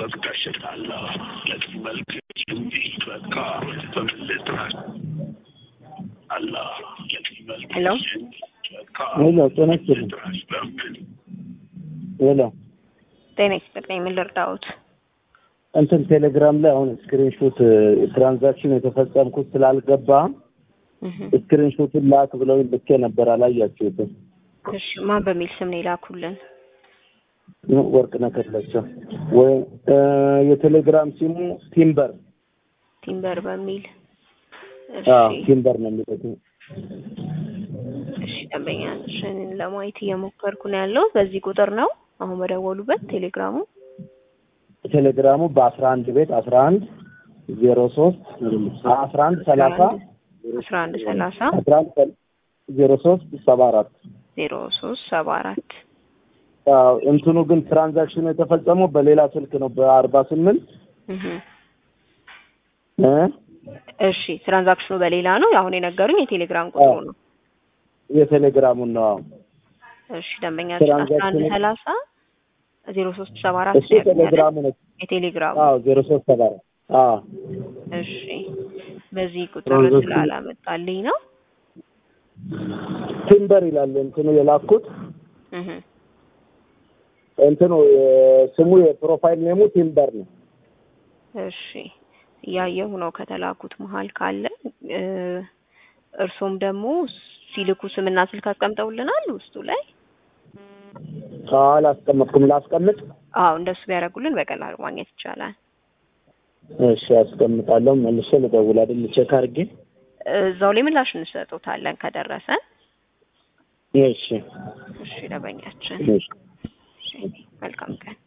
በቅዳሸታለሁ ለዚህ መልክ እንጂ በቃ በምልጥ አላ ለዚህ መልክ ሄሎ በቃ ሄሎ ጤና ይስጥልኝ። በምን ሄሎ ጤና ይስጥልኝ። ምን ልርዳዎት? እንትን ቴሌግራም ላይ አሁን ስክሪንሾት ትራንዛክሽን የተፈጸምኩት ስላልገባ እህ ስክሪንሾቱን ላክ ብለው ልኬ ነበር፣ አላያችሁትም? እሺ ማን በሚል ስም ነው የላኩልን? ወርቅ ነከለቸው ወይ የቴሌግራም ሲሙ ቲምበር ቲምበር በሚል እሺ አዎ ቲምበር ነው የሚለው። እሺ ደንበኛችን ለማየት እየሞከርኩ ነው ያለው። በዚህ ቁጥር ነው አሁን በደወሉበት ቴሌግራሙ ቴሌግራሙ በአስራ አንድ ቤት አስራ አንድ ዜሮ ሶስት አስራ አንድ ሰላሳ አስራ አንድ ሰላሳ አስራ አንድ ዜሮ ሶስት ሰባ አራት ዜሮ ሶስት ሰባ አራት አዎ እንትኑ ግን ትራንዛክሽኑ የተፈጸመው በሌላ ስልክ ነው በአርባ ስምንት እህ እ እሺ ትራንዛክሽኑ በሌላ ነው። አሁን የነገሩኝ የቴሌግራም ቁጥሩ አዎ። ነው። የቴሌግራሙን ነው። አዎ እሺ ደንበኛችን አስራ አንድ ትራንዛክሽኑ- ሰላሳ ዜሮ ሶስት ሰባ አራት እሱ ቴሌግራሙ ነው። የቴሌግራሙ አዎ ዜሮ ሶስት ሰባ አራት አዎ እሺ በዚህ ቁጥር ትራንዛክሽኑ- ስላላመጣልኝ ነው። ቲምበር ይላል እንትኑ የላኩት እህ እንትኑ የ- ስሙ የፕሮፋይል ኔሙ ቲምበር ነው። እሺ እያየሁ ነው ከተላኩት መሀል ካለ እ እርሶም ደግሞ ሲልኩ ስምና ስልክ አስቀምጠውልናል ውስጡ ላይ። አዎ አላስቀመጥኩም። ላስቀምጥ? አዎ እንደሱ ቢያደርጉልን በቀላሉ ማግኘት ይቻላል። እሺ አስቀምጣለሁ። መልሼ ልደውል አይደል? ቼክ አድርጌ። እዛው ላይ ምላሽ እንሰጡታለን ከደረሰ። እሺ እሺ ደንበኛችን፣ እሺ እሺ መልካም ቀን።